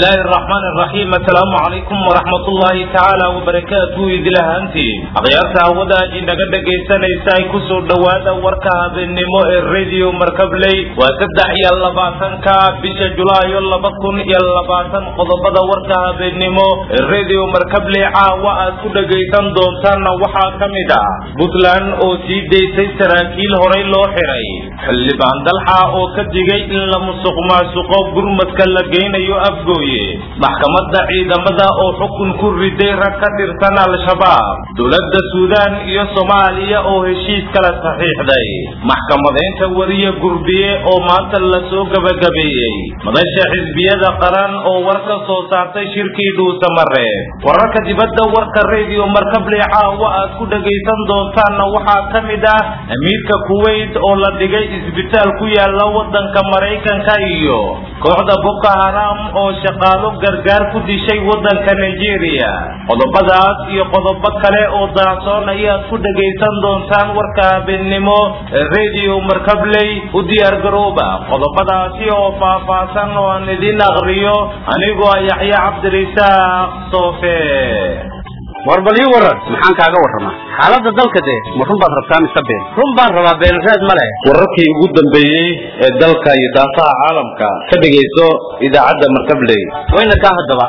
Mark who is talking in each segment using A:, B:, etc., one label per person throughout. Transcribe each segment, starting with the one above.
A: bismillaahi araxmaan araxiim assalaamu calaykum waraxmat ullaahi tacaala wabarakaatuhu idilahaantiin akhyaarta hawadaad inaga dhegaysanaysa ay kusoo dhowaada warka habeennimo ee radio markabley waa saddex iyo labaatanka bisha julaayo laba kun iyo labaatan qodobada warka habeennimo ee radio markabley caawa aad ku dhegaysan doontaanna waxaa ka mid ah puntland oo sii daysay saraakiil horay loo xiray xildhibaan dalxa oo ka digay in la musuq maasuqo gurmadka la geynayo afgooye maxkamadda ciidamada oo xukun ku riday rag ka tirsan al-shabaab dowladda suudaan iyo soomaaliya oo heshiis kala saxiixday maxkamadaynta wariye gurbiye oo maanta lasoo gebagabeeyey madasha xisbiyada qaran oo war ka soo saartay shirkii dhuusamare wararka dibadda warka radio markabley caawa aad ku dhegaysan doontaanna waxaa ka mid ah amiirka kuwait oo la dhigay isbitaal ku yaala wadanka maraykanka iyo kooxda boko haram oo shaqaalo gargaar ku dishay wadanka nigeria qodobadaas iyo qodobo kale oo daacsoon ayaad ku dhegaysan doontaan warka habeennimo ee radio markabley u diyaar garooba qodobadaasi oo faahfaahsan oo aan idin aqriyo anigoo yaxya cabdirisaaq soofe
B: war bal ii waran maxaan kaaga warramaa xaaladda dalka dee ma run baad rabtaa mise been run baan rabaa beenraad ma leh
A: wararkii ugu dambeeyey ee dalka iyo daafaha caalamka ka dhegayso idaacadda markabley
B: wayna kaa haddaba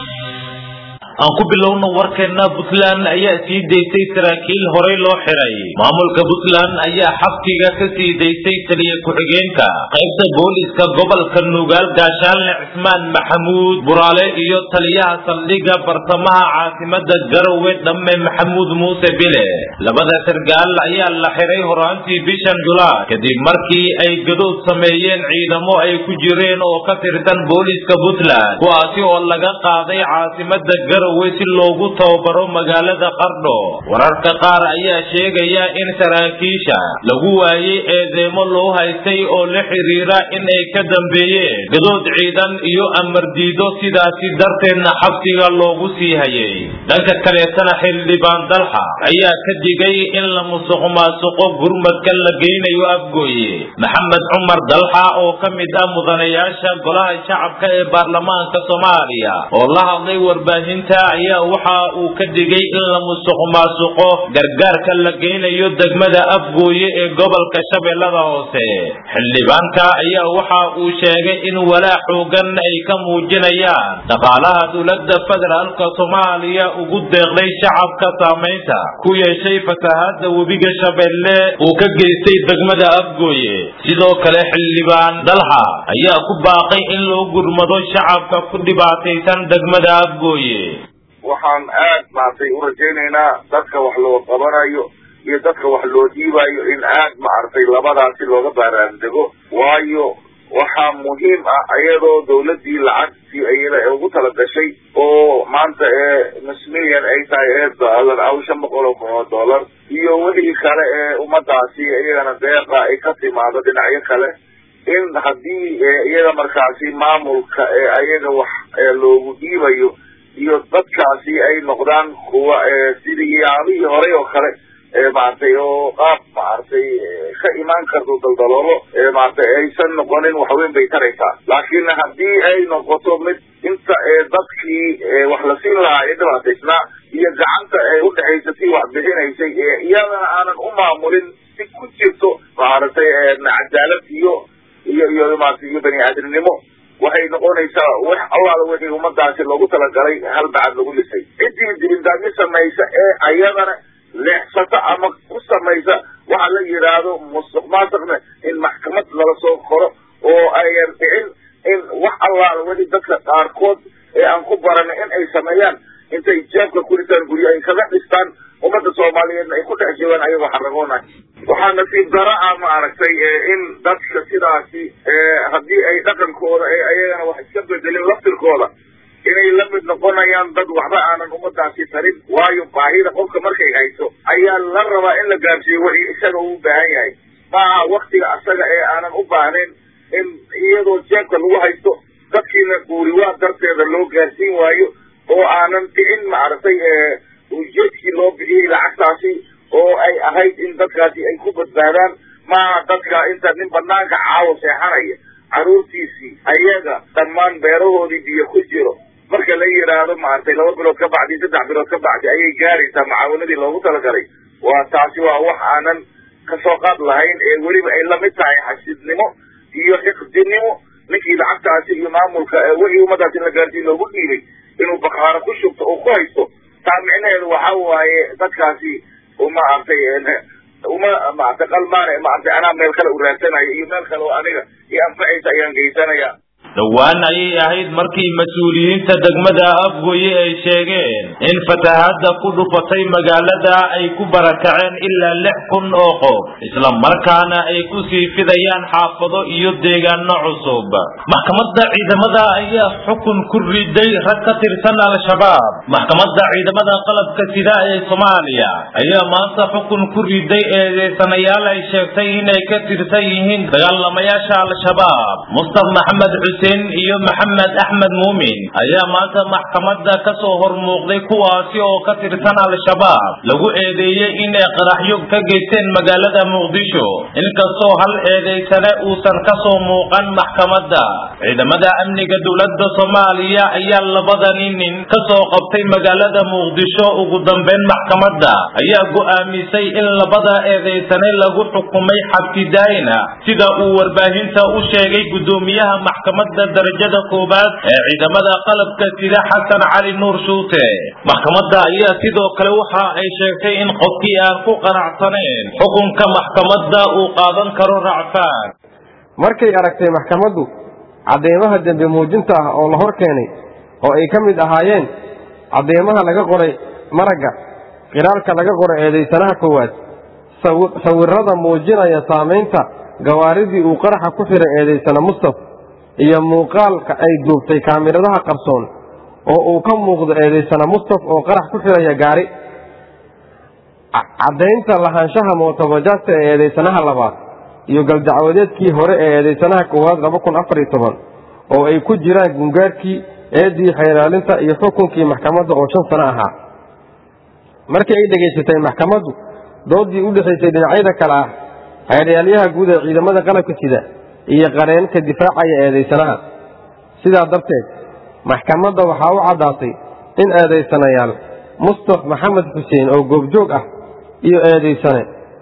A: aan ku bilowno warkeena puntland ayaa sii daysay saraakiil horay loo xiray maamulka puntland ayaa xabkiga ka sii daysay taliya ku-xigeenka qaybta booliska gobolka nugaal gaashaanle cismaan maxamuud buraale iyo taliyaha saldhigga bartamaha caasimada garowe dhamme maxamuud muuse bile labada sargaal ayaa la xiray horaantii bishan julaay kadib markii ay gadood sameeyeen ciidamo ay ku jireen oo ka tirsan booliska puntland kuwaasi oo laga qaaday caasimada si loogu tababaro magaalada qardho wararka qaar ayaa sheegaya in saraakiisha lagu waayey eedeemo loo haystay oo la xiriira in ay ka dambeeyeen gadood ciidan iyo amar diido sidaasi darteedna xabsiga loogu sii hayay dhanka kaleetana xildhibaan dalxa ayaa ka digay in la musuq maasuqo gurmadka la geynayo afgooye maxamed cumar dalxa oo ka mid ah mudanayaasha golaha shacabka ee baarlamaanka soomaaliya oo la hadlay warbaahinta ayaa waxa uu ka digay in la musuq maasuqo gargaarka la geynayo degmada afgooye ee gobolka shabeellada hoose xildhibaanka ayaa waxa uu sheegay in walaa xoogan ay ka muujinayaan dhaqaalaha dowladda federaalka soomaaliya ugu deeqday shacabka saamaynta ku yeeshay fasahaada webiga shabeelle uu ka geystay degmada afgooye sidoo kale xildhibaan dalxa ayaa ku baaqay in loo gurmado shacabka ku dhibaataysan degmada afgooye
C: waxaan aad maaragtay u rajaynaynaa dadka wax loo qabanayo iyo dadka wax loo dhiibayo in aad maaragtay labadaasi looga baaraandego waayo waxaa muhiim ah iyadoo dawladdii lacagtii ayada ugu tala gashay oo maanta ee nus milyan ay tahay ee doolar aw shan boqol oo kun oo dollar iyo wixii kale ee ummadaasi iyagana deeqa ay ka timaado dhinacyo kale in haddii iyaga markaasi maamulka ee ayaga wax loogu dhiibayo iyo dadkaasi ay noqdaan kuwa sidii yaabihii horey oo kale maaragtay oo qaab maaragtay ka imaan karto daldaloolo maaragtay aysan noqonin waxweyn bay taraysaa laakiin haddii ay noqoto mid inta dadkii wax la siin lahaa ee dhibaataysnaa iyo gacanta ee udhexaysa si wax bixinaysay iyadana aanan u maamulin si ku jirto maaragtay cadaalad iyo iyo iyo maaragtay iyo bani aadamnimo waxay noqonaysaa wax allaala wixii ummadaasi loogu talagalay hal bacad lagu lisay ciddii dibindaabyo samaysa ee ayadana leexsata ama ku samaysa waxa la yidhaahdo musuq maasuqna in maxkamad lala soo qoro oo ayan dhicin in wax allaala wixii dadka qaarkood ee aan ku baranay in ay sameeyaan intay jeebka kuritaan guryo ay kaga dhistaan ummadda soomaaliyeedna ay ku dhex joogaan ayagoo xaragoonay waxaa nasiib dara ah maaragtay in dadka sidaasi haddii ay dhaqankooda ee ayagana wax iska bedelin laftirkooda inay la mid noqonayaan dad waxba aanan ummadaasi tarin waayo baahida qofka markay hayso ayaa la rabaa in la gaarsiiyo wixii isaga uu baahan yahay maaha waktiga asaga ee aanan u baahnayn in iyadoo jeebka lagu haysto dadkiina guuriwaa darteeda loo gaarsiin waayo oo aanan dhicin maaragtay ujeedkii loo bixiyey lacagtaasi oo ay ahayd in dadkaasi ay ku badbaadaan maaha dadka inta nin banaanka caawo seexanaya carruurtiisii ayaga dhammaan beerahoodii biyo ku jiro marka la yidhaahdo maaragtay laba bilood ka bacdi saddex bilood ka bacdi ayay gaaraysaa macaawanadii loogu talagalay waa taasi waa wax aanan kasoo qaad lahayn ee weliba ay lamid tahay xasidnimo iyo xiqdinimo ninkii lacagtaasi iyo maamulka wixii ummadaas in la gaarsiin loogu dhiibay inuu bakaaro ku shubto oo ku haysto taa micnaheedu waxa waaye dadkaasi maaragtay uma maaragtay qalmaane maaragtay anaa meel kale u raadsanayo iyo meel kale oo aniga iyo anfacaysa ayaan geysanaya
A: dhowaan ayay ahayd markii mas-uuliyiinta degmada afgoye ay sheegeen in fatahaadda ku dhufatay magaalada ay ku barakaceen ilaa lix kun oo qof isla markaana ay ku sii fidayaan xaafado iyo deegaano cusub maxkamadda ciidamada ayaa xukun ku riday rag ka tirsan al-shabaab maxkamadda ciidamada qalabka sida ee soomaaliya ayaa maanta xukun ku riday eedeysanayaal ay sheegtay inay ka tirsan yihiin dagaalamayaasha al-shabaab mustaf maxamed xuseen iyo maxamed axmed muumin ayaa maanta maxkamadda ka soo hor muuqday kuwaasi oo ka tirsan al-shabaab lagu eedeeyey inay qaraxyo ka geysteen magaalada muqdisho inkastoo hal eedeysane uusan ka soo muuqan maxkamadda ciidamada amniga dowladda soomaaliya ayaa labadani nin ka soo qabtay magaalada muqdisho ugu dambeyn maxkamadda ayaa go'aamisay in labada eedeysane lagu xukumay xabsidaayina sida uu warbaahinta u sheegay guddoomiyaha maxkamadda darajada koobaad ee ciidamada qalabka sida xasan cali nuur shuute maxkamadda ayaa sidoo kale waxa ay sheegtay in qofkii aan ku qanacsaneen xukunka maxkamadda uu qaadan karo racfaan
D: markay aragtay maxkamaddu caddeemaha dembi muujinta ah oo la hor keenay oo ay ka mid ahaayeen caddeemaha laga qoray maragga qiraalka laga qoray eedaysanaha koowaad sawirrada muujinaya saamaynta gawaaridii uu qaraxa ku xiray eedaysana mustaf iyo muuqaalka ay duubtay kaamiradaha qarsoon oo uu ka muuqdo eedaysana mustaf oo qarax ku xiraya gaari caddaynta lahaanshaha mootobajaasta ee eedaysanaha labaad iyo galdacwadeedkii hore ee eedaysanaha koowaad laba kun afar iyo toban oo ay ku jiraan gungaarkii eedii xeeraalinta iyo xukunkii maxkamadda oo shan sano ahaa markii ay dhegaysatay maxkamaddu doodii u dhexaysay dhinacyada kale ah xeeryaalyaha guud ee ciidamada qalabka sida iyo qareenka difaacaya eedaysanaha sidaa darteed maxkamadda waxaa u caddaatay in eedaysanayaal mustaf maxamed xuseen oo goobjoog ah iyo eedaysane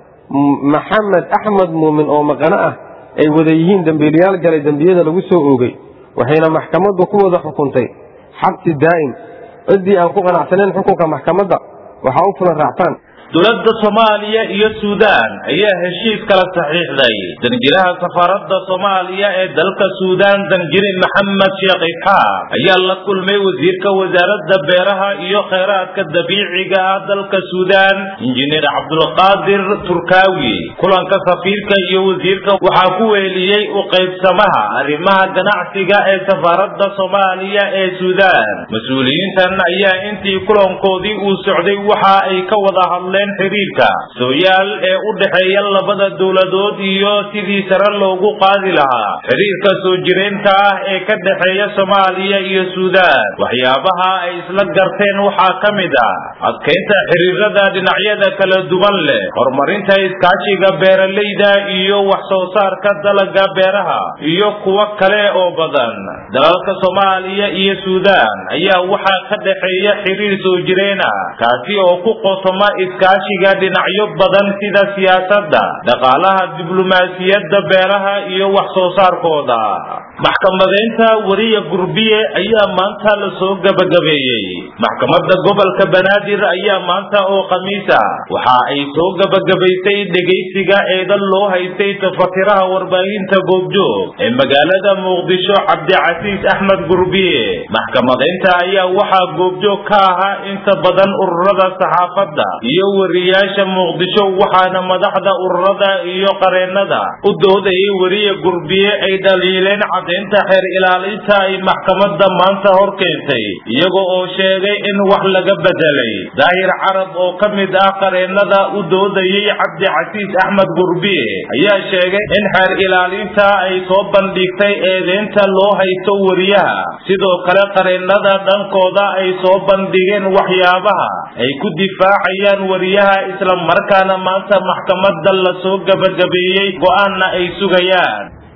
D: maxamed axmed muumin oo maqano ah ay wada yihiin dembiilayaal galay dembiyada lagu soo oogay waxayna maxkamaddu ku wada xukuntay xabsi daa'im ciddii aan ku qanacsanayn xukunka maxkamadda waxaa u fulan raactaan
A: dowladda soomaaliya iyo suudaan ayaa heshiis kala saxiixday danjiraha safaaradda soomaaliya ee dalka suudaan danjire maxamed sheekh isxaaq ayaa la kulmay wasiirka wasaaradda beeraha iyo kheyraadka dabiiciga ah dalka suudaan injineer cabdulqaadir turkaawi kulanka safiirka iyo wasiirka waxaa ku weeliyey u qaybsamaha arrimaha ganacsiga ee safaaradda soomaaliya ee suudaan mas-uuliyiintan ayaa intii kulankoodii uu socday waxa ay ka wada hadleen xiriirka sooyaal ee u dhexeeya labada dowladood iyo sidii sare loogu qaadi lahaa xiriirka soo jireenka ah ee ka dhexeeya soomaaliya iyo suudaan waxyaabaha ay isla garteen waxaa ka mid ah adkaynta xiriirada dhinacyada kala duwan leh horumarinta iskaashiga beeralayda iyo wax soo saarka dalaga beeraha iyo kuwo kale oo badan dalalka soomaaliya iyo suudaan ayaa waxaa ka dhexeeya xiriir soo jireen ah kaasi oo ku qotoma iskaashiga dhinacyo badan sida siyaasadda dhaqaalaha diblomaasiyadda beeraha iyo wax soo saarkooda maxkamadeynta wariya gurbiye ayaa maanta la soo gabagabeeyey maxkamadda gobolka banaadir ayaa maanta oo khamiisa waxa ay soo gabagabaysay dhegaysiga eedan loo haystay tafatiraha warbaahinta goobjoog ee magaalada muqdisho cabdicasiis axmed gurbiye maxkamadeynta ayaa waxaa goobjoog ka ahaa inta badan ururada saxaafadda iyo wariyaasha muqdisho waxaana madaxda ururada iyo qareennada u doodayay weriye gurbiye ay dhaliileen caddaynta xeer ilaalinta ay maxkamadda maanta hor keentay iyaga oo sheegay in wax laga bedelay daahir carab oo ka mid ah qareennada u doodayay cabdicasiis axmed gurbiye ayaa sheegay in xeer ilaalinta ay soo bandhigtay eedeynta loo haysto weriyaha sidoo kale qareennada dhankooda ay soo bandhigeen waxyaabaha ay ku difaacayaan weriyaha isla markaana maanta maxkamadda la soo gabagabeeyey go'aanna ay sugayaan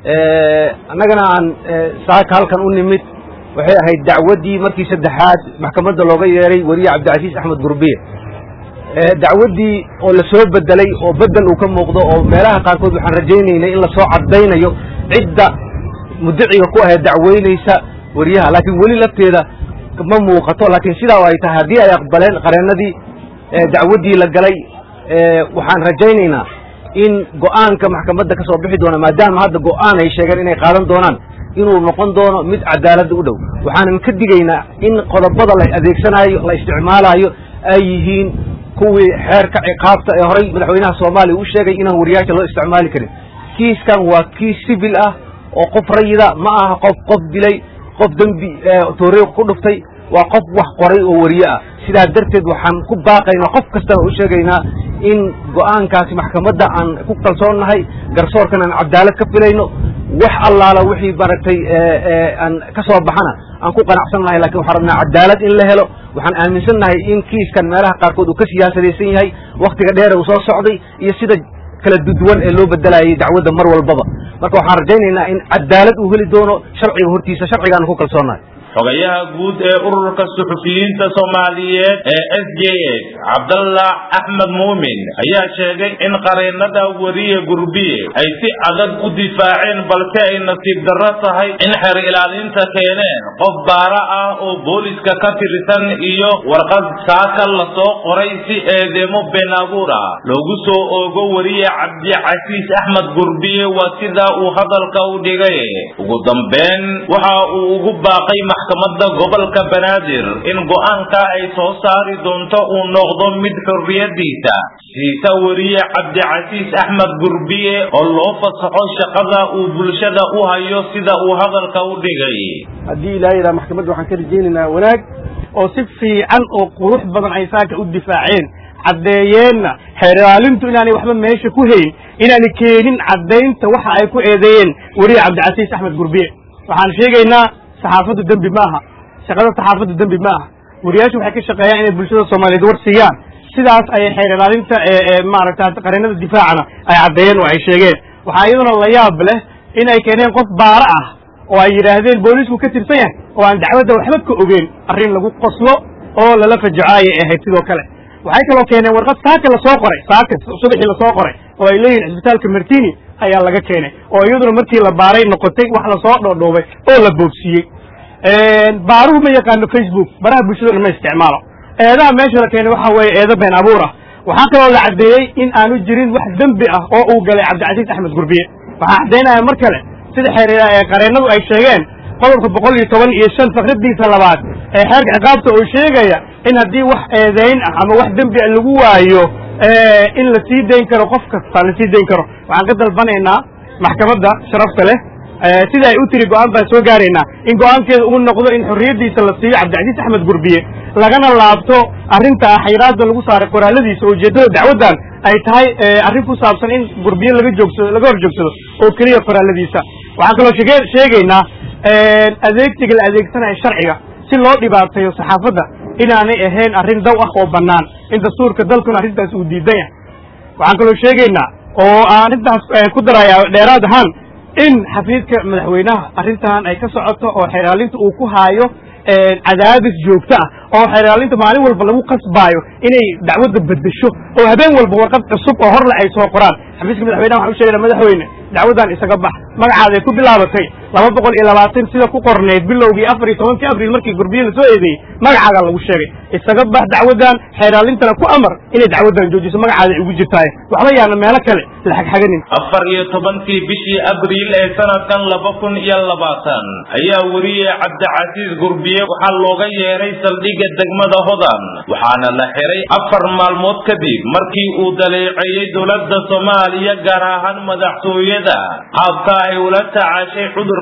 B: annagana aan saaka halkan u nimid waxay ahayd dacwaddii markii saddexaad maxkamadda looga yeeray weriye cabdicasiis axmed gurbiye dacwaddii oo la soo bedelay oo bedel uu ka muuqdo oo meelaha qaarkood waxaan rajaynaynay in lasoo caddaynayo cidda mudiciga ku ahayd dacweynaysa weriyaha laakiin weli lafteeda ma muuqato laakiin sidaa ay tahay haddii ay aqbaleen qareennadii dacwaddii la galay waxaan rajaynaynaa in go'aanka maxkamadda ka soo bixi doona maadaama hadda go'aan ay sheegeen inay qaadan doonaan inuu noqon doono mid cadaaladda u dhow waxaanan ka digaynaa in qodobada la adeegsanaayo la isticmaalaayo ay yihiin kuwii xeerka ciqaabta ee horay madaxweynaha soomaaliya u sheegay inaan wariyaasha loo isticmaali karin kiiskan waa kiis civil ah oo qof rayida ma aha qof qof dilay qof dembi tooriiq ku dhuftay waa qof wax qoray oo weriye ah sidaa darteed waxaan ku baaqaynaa qof kastana u sheegaynaa in go'aankaasi maxkamadda aan ku kalsoonnahay garsoorkan aan cadaalad ka filayno wax allaala wixii maaragtay aan ka soo baxana aan ku qanacsan nahay lakin waxaan rabnaa cadaalad in la helo waxaan aaminsan nahay in kiiskan meelaha qaarkood uu ka siyaasadaysan yahay waktiga dheer uu soo socday iyo sida kala duduwan ee loo bedelayay dacwadda mar walbaba marka waxaan rajaynaynaa in cadaalad uu heli doono sharciga hortiisa sharcigaana ku kalsoonnahay
A: xogayaha guud ee ururka suxufiyiinta soomaaliyeed ee s j s cabdallah axmed muumin ayaa sheegay in qareennada weriye gurbiye ay si adag u difaaceen balse ay nasiib darro tahay in xer ilaalinta keeneen qof baara ah oo booliska ka tirsan iyo warqad saaka lasoo qoray si eedeemo been abuur ah loogu soo oogo weriye cabdicasiis axmed gurbiye waa sidaa uu hadalka u dhigay ugu dambeyn waxa uu ugu baaqay maxkamadda gobolka banaadir in go'aanka ay soo saari doonto uu noqdo mid xorriyadiisa siisa weriye cabdicasiis axmed gurbiye oo loo fasaxo shaqada uu bulshada u hayo sida uu hadalka u dhigay
E: haddii ilaaha yidhaha maxkamadda waxaan ka rajaynaynaa wanaag oo si fiican oo qurux badan ay saaka u difaaceen caddeeyeenna xeer ilaalintu inaanay waxba meesha ku hayn inaanay keenin caddaynta waxa ay ku eedeeyeen weriye cabdicasiis axmed gurbiye waxaan sheegaynaa saxaafaddu dembi ma aha shaqada saxaafaddu dembi ma aha wariyaashu waxay ka shaqeeyaan inay bulshada soomaaliyeed war siiyaan sidaas ayay xeer ilaalinta ee maaragta qareennada difaacana ay caddeeyeen oo ay sheegeen waxaa iyaduna la yaab leh in ay keeneen qof baaro ah oo ay yidhaahdeen boolisku ka tirsan yahay oo aan dacwadda waxba ka ogeyn arrin lagu qoslo oo lala fajaco ayay ahayd sidoo kale waxay kaloo keeneen warqad saaka lasoo qoray saaka subaxii lasoo qoray oo ay leeyihin cisbitaalka martini ayaa laga keenay oo iyaduna markii la baaray noqotay wax lasoo dhoodhoobay oo la boobsiiyey baaruhu ma yaqaano facebook baraha bulshadana ma isticmaalo eedaha meesha la keenay waxa weeye eedo been abuur ah waxaa kaloo la caddeeyey in aanu jirin wax dembi ah oo uu galay cabdicasiis axmed gurbiye waxaa caddaynaya mar kale sida xeer qareennadu ay sheegeen qodobka boqol iyo toban iyo shan fakradiisa labaad ee xeerka ciqaabta oo sheegaya in haddii wax eedayn ah ama wax dembi a lagu waayo in la sii dayn karo qof kasta la sii dayn karo waxaan ka dalbanaynaa maxkamadda sharafta leh sida ay u tiri go-aan baan soo gaaraynaa in go-aankeeda uu noqdo in xorriyaddiisa la siiyo cabdicasiis axmed gurbiye lagana laabto arrinta xayraadda lagu saaray qoraaladiisa oo ujeeddada dacwaddan ay tahay arrin ku saabsan in gurbiye laga joogsado laga hor joogsado oo keliya qoraaladiisa waxaan kaloo shege sheegaynaa adeegsiga la adeegsanayo sharciga si loo dhibaateeyo saxaafadda inaanay ahayn arrin daw ah oo bannaan in dastuurka dalkuna arrintaas uu diidan yahay waxaan kaloo sheegaynaa oo aan arrintaas ku daraya dheeraad ahaan in xafiidka madaxweynaha arrintan ay ka socoto oo xeeraalinta uu ku haayo cadaadis joogto ah oo xeeraalinta maalin walba lagu qasbaayo inay dacwadda beddesho oo habeen walba warqad cusub oo horle ay soo qoraan xafiiska madaxweynaha waxaan u sheegayna madaxweyne dacwaddan isaga bax magacaaday ku bilaabatay laba boqol iyo labaatan sida ku qorneyd bilowgii afar iyo tobankii abril markii gurbiye la soo eedeeyey magacaaga lagu sheegay isaga bax dacwaddan xeeraalintana ku amar inay dacwaddan joojiso magacaaday ugu jirtaaye waxba yaana meelo kale la xagxaganin
A: afar iyo tobankii bishii abriil ee sanadkan laba kun iyo labaatan ayaa weriye cabdicasiis gurbiye waxaa looga yeeray saldhigga degmada hodan waxaana la xiray afar maalmood kadib markii uu daleeceeyey dowladda soomaaliya gaar ahaan madaxtooyada qaabka ay ula tacaashay cudurka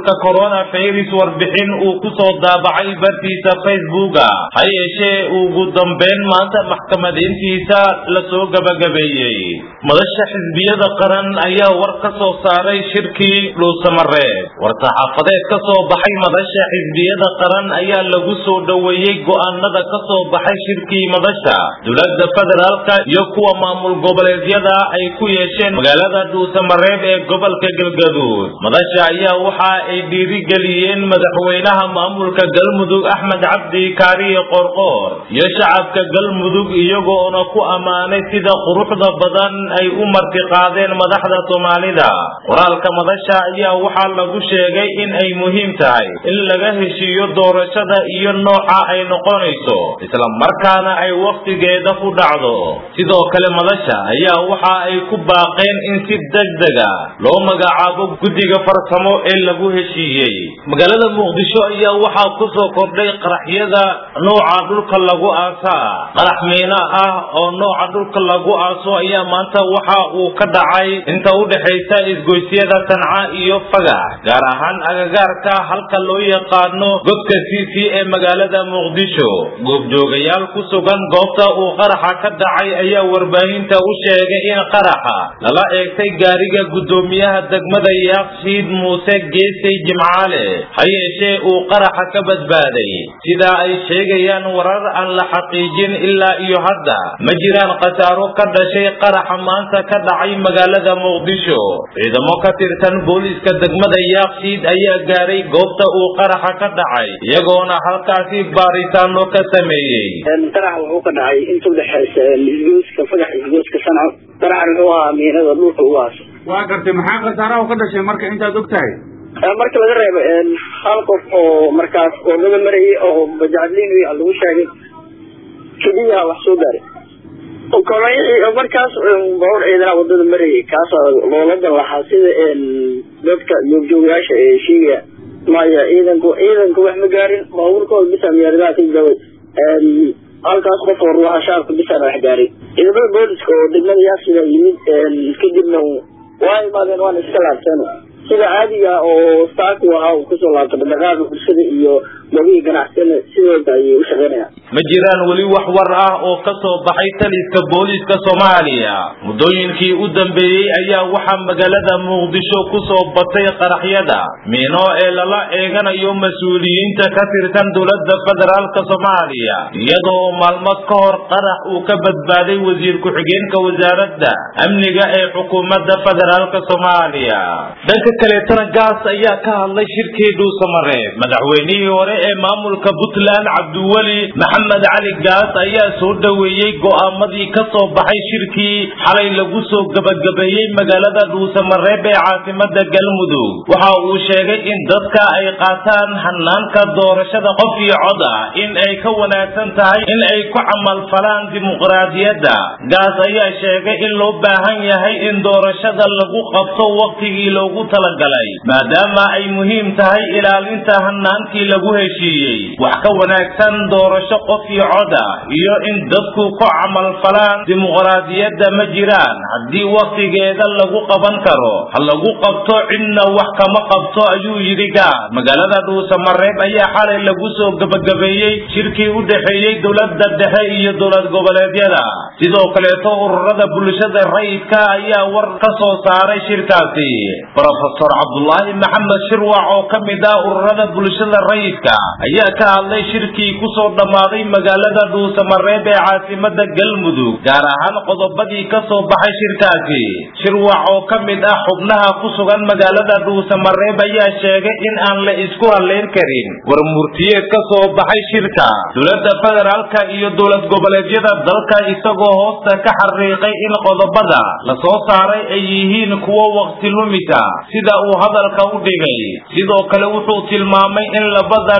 A: cudurka coronavirus warbixin uu ku soo daabacay bartiisa facebooka ha yeeshee ugu dambeyn maanta maxkamadayntiisa lasoo gabagabeeyey madasha xisbiyada qaran ayaa war ka soo saaray shirkii dhuusamareeb war-saxaafadeed ka soo baxay madasha xisbiyada qaran ayaa lagu soo dhoweeyey go'aanada ka soo baxay shirkii madasha dowladda federaalka iyo kuwa maamul goboleedyada ay ku yeesheen magaalada dhuusamareeb ee gobolka galgaduud madasha ayaa waxa ay dhiirigeliyeen madaxweynaha maamulka galmudug axmed cabdi kaariye qorqoor iyo shacabka galmudug iyagoona ku ammaanay sida quruxda badan ay u martiqaadeen madaxda soomaalida qoraalka madasha ayaa waxaa lagu sheegay in ay muhiim tahay in laga heshiiyo doorashada iyo nooca ay noqonayso isla markaana ay wakhtigeeda ku dhacdo sidoo kale madasha ayaa waxa ay ku baaqeen in si degdega loo magacaabo guddiga farsamo ee lagu heshiiyey magaalada muqdisho ayaa waxaa ku soo kordhay qaraxyada nooca dhulka lagu aasaa qarax miina ah oo nooca dhulka lagu aaso ayaa maanta waxa uu ka dhacay inta u dhexaysa isgoysyada tanca iyo fagax gaar ahaan agagaarka halka loo yaqaano godka cc ee magaalada muqdisho goobjoogayaal ku sugan goobta uu qaraxa ka dhacay ayaa warbaahinta u sheegay in qaraxa lala eegtay gaariga guddoomiyaha degmada yaaqshiid muuse geesay jimcaale ha yeeshee uu qaraxa ka badbaaday sidaa ay sheegayaan warar aan la xaqiijin ilaa iyo hadda ma jiraan khasaaro ka dhashay qaraxa maanta ka dhacay magaalada muqdisho ciidamo ka tirsan booliiska degmada yaaqshiid ayaa gaaray goobta uu qaraxa ka dhacay iyagoona halkaasi baaritaano ka sameeyey
F: qarax wuxuu ka dhacay inta udhexaysa isgooska fagax isgooska sanco qaraxan wuxuu ahaa miinada dhulka ugu aaso
G: waa gartay maxaa khasaaraha ka dhashay marka intaad og tahay
F: marka laga reebo hal qof oo markaas oogada marayay oo bajacadliin lagu sheegay keliyaha wax soo gaaray markaas bawr ciidana wadada marayay kaasoo loola dan lahaa sida dadka joogjoogyaasha ee sheegaya maya ciidanku ciidanku wax ma gaarin baabuurkooda bisa miyaaradaha ka gabay halkaas qof oo ruuxa shacabka bisana wax gaaray ciidamada booliska oo degmada yaasida yimid kadibna waa imaadeen waana iska laabteen sida caadiga oo staaku ahaa uu kusoo laabto dhaqdhaqaaqa bulshada iyo gobihii ganacsiyada sidooda ayay u shaqeynayaan
A: ma jiraan weli wax war ah oo ka soo baxay taliska booliiska soomaaliya muddooyinkii u dambeeyey ayaa waxaa magaalada muqdisho ku soo batay qaraxyada miino ee lala eeganayo mas-uuliyiinta ka tirsan dowladda federaalka soomaaliya iyadoo maalmo ka hor qarax uu ka badbaaday wasiir ku-xigeenka wasaaradda amniga ee xukuumadda federaalka soomaaliya dhanka kaleetana gaas ayaa ka hadlay shirkii dhuusamareeb madaxweynihii hore ee maamulka puntland cabdiweli maxamed cali gaas ayaa soo dhoweeyey go'aamadii ka soo baxay shirkii xalay lagu soo gabagabeeyey magaalada dhuusamareeb ee caasimada galmudug waxa uu sheegay in dadka ay qaataan hanaanka doorashada qof iyo cod ah in ay ka wanaagsan tahay in ay ku camalfalaan dimuqraadiyadda gaas ayaa sheegay in loo baahan yahay in doorashada lagu qabto waqtigii loogu talagalay maadaama ay muhiim tahay ilaalinta hanaankii lagu heshiiyey wax ka wanaagsan doorasho qof iyo cod ah iyo in dadku ku camalfalaan dimuqraadiyadda ma jiraan haddii wakhtigeeda lagu qaban karo ha lagu qabto cidna wax kama qabto ayuu yidhi gaas magaalada dhuusamareeb ayaa xalay lagu soo gebagabeeyey shirkii u dhexeeyey dowladda dhexe iyo dowlad goboleedyada sidoo kaleeto ururada bulshada rayidka ayaa war ka soo saaray shirkaasi rofesor cabdulaahi maxamed shirwac oo ka mid ah ururada bulshada rayidka ayaa ka hadlay shirkii ku soo dhammaaday magaalada dhuusamareeb ee caasimada galmudug gaar ahaan qodobadii ka soo baxay shirkaasi shirwac oo ka mid ah xubnaha ku sugan magaalada dhuusamareeb ayaa sheegay in aan la isku halayn karin war murtiyeed ka soo baxay shirka dowladda federaalka iyo dowlad goboleedyada dalka isagoo hoosta ka xariiqay in qodobada la soo saaray ay yihiin kuwo waqti lumisa sida uu hadalka u dhigay sidoo kale wuxuu tilmaamay in labada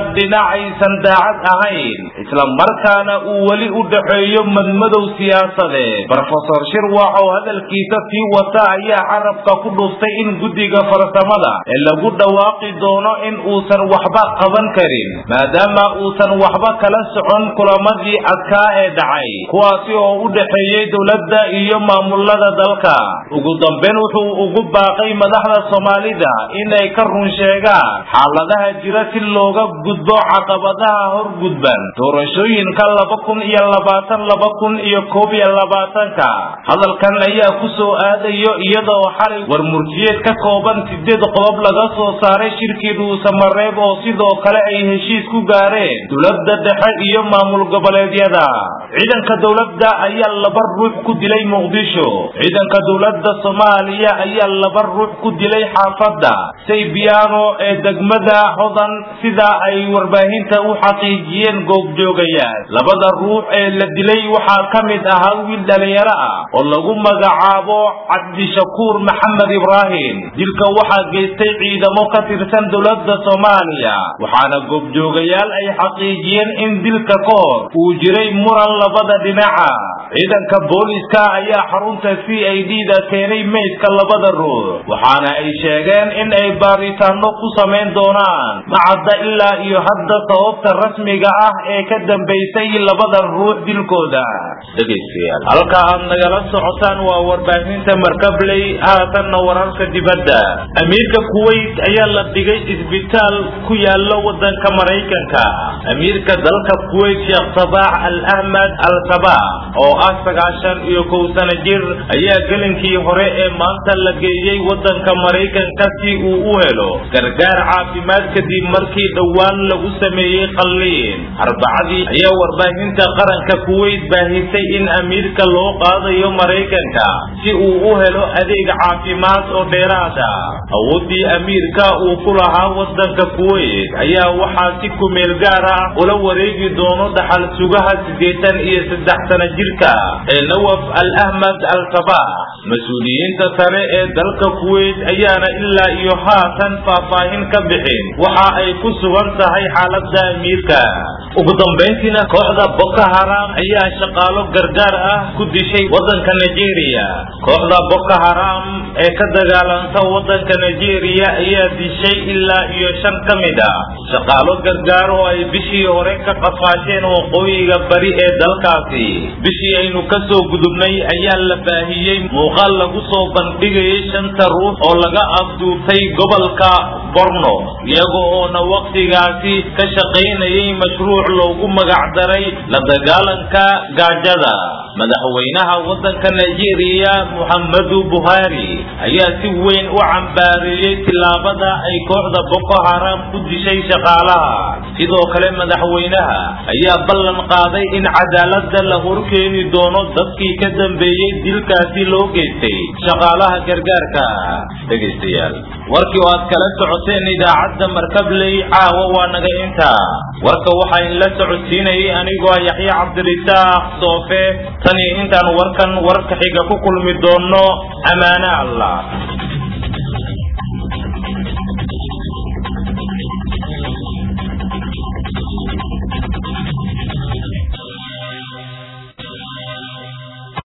A: dhinac aysan daacad ahayn isla markaana uu weli u dhaxeeyo madmadow siyaasadeed brofesor shirwax oo hadalkiisa sii wata ayaa carabka ku dhuftay in guddiga farsamada ee lagu dhawaaqi doono in uusan waxba qaban karin maadaama uusan waxba kala socon kulamadii adkaa ee dhacay kuwaasi oo u dhexeeyey dowladda iyo maamulada dalka ugu dambeyn wuxuu ugu baaqay madaxda soomaalida inay ka run sheegaan xaaladaha jira si looga gudbo caqabadaha hor gudban doorashooyinka laba kun iyo labaatan laba kun iyo koob iyo labaatanka hadalkan ayaa ku soo aadayo iyadoo xalay warmurtiyeed ka kooban sideed qodob laga soo saaray shirkii dhuusamareeb oo sidoo kale ay heshiis ku gaareen dowladda dhexe iyo maamul goboleedyada ciidanka dowladda ayaa laba ruux ku dilay muqdisho ciidanka dowladda soomaaliya ayaa laba ruux ku dilay xaafadda saybiano ee degmada hodan sida ay warbaahinta u xaqiijiyeen goobjoogayaal labada ruux ee la dilay waxaa ka mid ahaa wiil dhalinyaro ah oo lagu magacaabo cabdishakuur maxamed ibraahim dilka waxaa geystay ciidamo ka tirsan dowladda soomaaliya waxaana goobjoogayaal ay xaqiijiyeen in dilka ka hor uu jiray muran labada dhinaca ciidanka booliska ayaa xarunta c i d da keenay meydka labada ruux waxaana ay sheegeen in ay baaritaano ku samayn doonaan macadda ilaa iyo hadda sababta rasmiga ah ee ka dambaysay labada ruux dilkooda dhegaystayaal halka aad nagala socotaan waa warbaahinta markabley haatanna wararka dibadda amiirka kuwait ayaa la dhigay isbitaal ku yaala wadanka maraykanka amiirka dalka kuwait sheekh sabaax al ahmed al sabaax oo ah sagaashan iyo kow sano jir ayaa gelinkii hore ee maanta la geeyey wadanka maraykanka si uu u helo gargaar caafimaad kadib markii dhowaan lagu sameeyey qalliin arbacadii ayaa warbaahinta qaranka kuwait baahisay in amiirka loo qaadayo maraykanka si uu u helo adeeg caafimaad oo dheeraada awoodii amiirka uu ku lahaa wadanka kuwait ayaa waxaa si kumeel gaar ah ula wareegi doono dhaxal sugaha siddeetan iyo saddex sano jirka ee nawaf al ahmed al sabaax mas-uuliyiinta sare ee dalka kuwait ayaana ilaa iyo haatan faahfaahin ka bixin waxa ay ku sugan tahay xaaladda amiirka ugu dambayntiina kooxda boko haram ayaa shaqaalo gargaar ah ku dishay wadanka nigeria kooxda boko haram ee ka dagaalanta wadanka nigeria ayaa dishay ilaa iyo shan ka mid ah shaqaalo gargaar oo ay bishii hore ka qafaasheen waqooyiga bari ee dalkaasi bishii aynu ka soo gudubnay ayaa la baahiyey muuqaal lagu soo bandhigayay shanta ruux oo laga afduubtay gobolka borno iyaga oona wakhtigaasi ka shaqaynayay mashruuc loogu magacdaray la dagaalanka gaajada madaxweynaha wadanka nigeria muxammadu buhari ayaa si weyn u cambaareeyey tillaabada ay kooxda boko haram ku dishay shaqaalaha sidoo kale madaxweynaha ayaa ballan qaaday in cadaaladda la horkeeni doono dadkii ka dambeeyey dilkaasi loo geystay shaqaalaha gargaarka dhegaystayaal warkii oo aad kala socoteen idaacadda markabley caawa waa naga intaa warka waxaa inla socodsiinayay anigoo yaxye cabdirisaaq soofe tan iyo intaan warkan warka xiga ku kulmi doonno ammaane allah